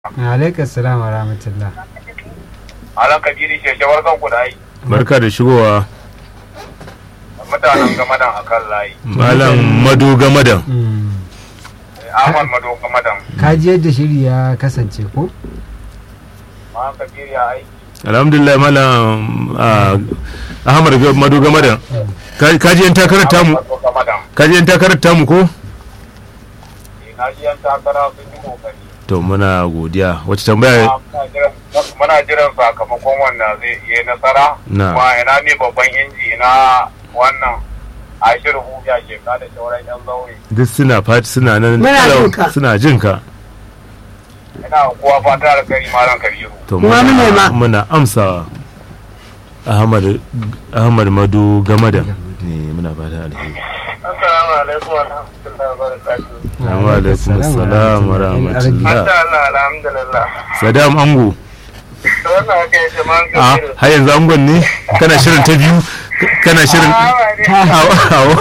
alaikar salam wa rahmatullah Alan Kadiri ce shawar kan ku da ai barka da shigowa mutanen gamadan akan layi. malam madu gamadan Mm. Ahmad Mado gamadan. ka ji yadda shiri ya kasance ko Ma Kadiri ya aiki. alhamdulillah malam ah, ahmad Ga- madu gamadan Ka- kaji yan takarar tamu Ahmad Mado gamadan. kaji yan takarar tamu ko Eh, Na ji yan takara sun yi kokari. to muna godiya wacce tambaya Amma muna jiran- Muna jiran sakamakon wanda zai yi nasara. Na. Kuma ina ne babban inji na wannan Ashir Huja ke kada shauran yan zaure. duk suna fati suna nan Muna kalau- jin ka. suna jin ka Ina kowa fata da kai malam Kabiru. to Kuma mune ma. muna amsawa ahmad ahmad madu gamadan ne muna fata alheri Assalamu alaikum wa rahmatullahi wa barakatuh. Assalamu alaikum assalam wa rahmatullah Allah alhamdulillah. sadam ango To wannan aka yi jama'an a har yanzu angon ne kana shirin ta biyu kana shirin Awo, awo.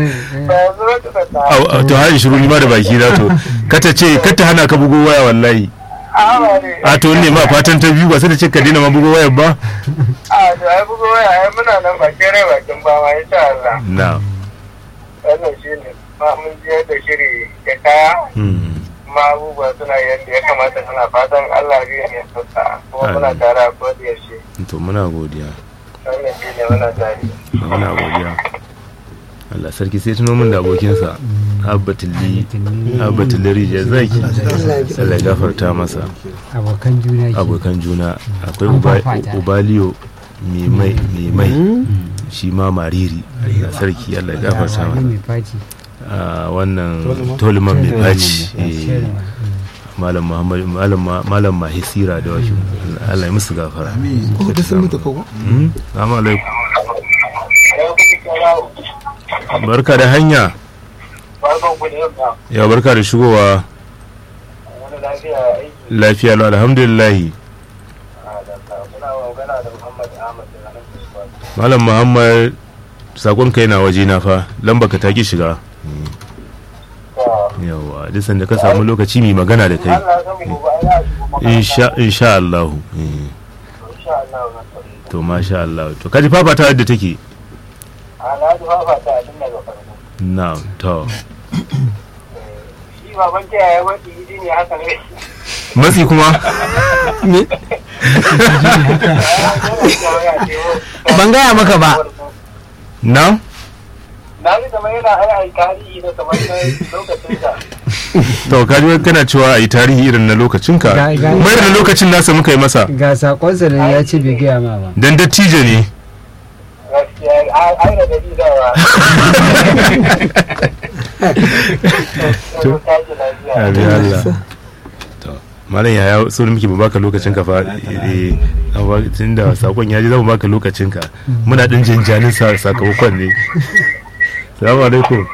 Awo, awo, to har shiru ni ma da baki na to kata ce kata hana ka bugo waya wallahi a to ne ma fatan ta biyu ba sai da ce ka daina ma bugo wayar ba A to ai bugo waya ai muna nan bakin rai bakin ba ma insha Allah. na Wannan shi ne ma mun ji yadda shiri ya kaya hmm. ma abubuwa suna yadda ya kamata suna fatan Allah zai yi sassa kuma muna Amin. tare a kodin yaushe. to muna godiya Wannan shi ne muna tare. muna godiya Allah sarki sai tuno min da abokinsa abbatulli abbatulli rijiyar zaki Allah ya gafarta masa abokan juna ke abokan juna akwai An Uba- fafata. ubaliyo mai mai mai mai shi ma mariri Allah sarki Allah ya gafarta Wani masa mai faci a wannan toliman mai faci eh, malam muhammad malam ma- malam mahisira da wasu Allah ya musu gafara ko da sun mutu ko Hmm? Assalamu alaikum barka da hanya Barkan ku da yamma. ya barka da shigowa Wani lafiya aiki lafiya lau alhamdulillah a da ka muna magana da Muhammad Ahmad da nan Kuswa. malam muhammad sakon kai na waje na fa lamba ka taki shiga yawa duk sanda ka samu lokaci mai magana da kai Allah ya san gobe ai za a shigo makaranta. insha insha Allah eh. Insha Allah na tsare. to masha Allah to kaji fafata yadda take Alhaji Fafa ta tun daga farko. na to Shi baban ta yaya wani idi ne haka ne. matsi kuma Ban gaya maka ba. na Na ji kamar yana hana a tarihi na kamar na lokacin da. to kaji wai kana cewa a yi tarihi irin na lokacinka Ga- ga- kuma irin na lokacin nasa muka yi masa ga sakonsa da ya ce bai gaya ma ba dan dattijo ne Gaskiya ai da gari da wa. To. Abi Allah. To, Malam yaya so muke ba baka lokacin ka fa eh tun da sakon ya ji zama baka lokacin ka muna din jinjanin sa- sakamakon ne salamu alaikum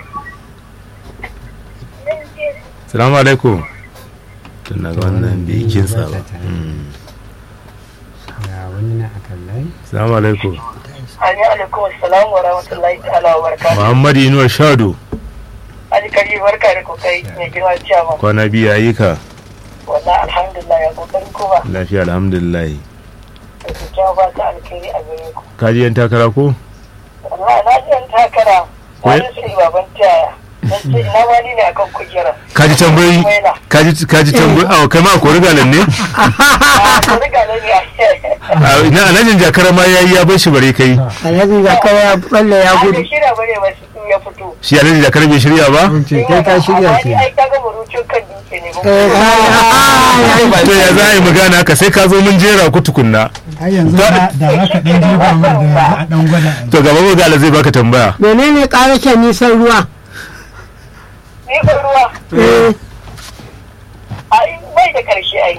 salamu alaikum tun na ga wannan bai kinsa ba Mm. ga wani na akan layi salamu alaikum Ani alaikum assalamu wa rahmatullahi ta'ala wa barakatuh. muhammadu inuwa shado Ali kari barka da kokari mai girma ciyaman. kwana biyu yayi ka Wallahi alhamdulillah ya kokarin ku ba. lafiya alhamdulillah Da ku jawo ba ta alkhairi a gare ku. kaji yan takara ko Wallahi na ji an takara. Wai- Wani su baban tiyaya. Dan ce ina wani ne akan kujera. kaji tambayi Waina. kaji kaji tambayi a kai ma ko rigalan ne Ah, ku riga ne ne. a ina alhajin jakara ma yayi ya bar shi bare kai Alhaji Zakar ya tsalle ya Ai gudu. da shirya bane ba su ya fito. shi alhajin jakara bai shirya ba ce kai ka shirya Amma ke ni ai kaga murucin kan dutse ne. ba. Eh, kai- to ya za a yi magana haka sai ka zo mun jera ku tukunna ai yanzu da da za ka ɗan jefa mai da a ɗan gwada to gaba magana zai baka tambaya Menene ƙarashen nisan ruwa? Ni ko ruwa. Eh, Ai bai da karshe ai.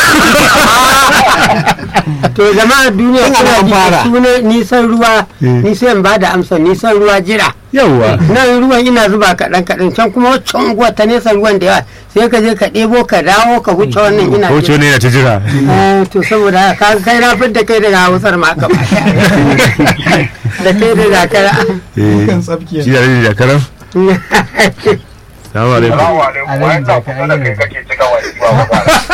To jama'a duniya suna ji sunan nisan ruwa, ni sai in ba da amsa nisan ruwa jira. yawwa Nan ruwan ina zuba kaɗan kaɗan can kuma waccan unguwa ta nisan ruwan da yawa sai ka je ka ɗebo ka dawo ka wuce wannan ina ko ce ne yana ta jira Eh, to saboda haka ka kai na fidda kai daga hausar ma ka da kai da zakara Eh, kan tsabki shi alhajin jakara salamu alaikum Salamu alaikum. Wai ta kusa da kai kake cika wani ba magana.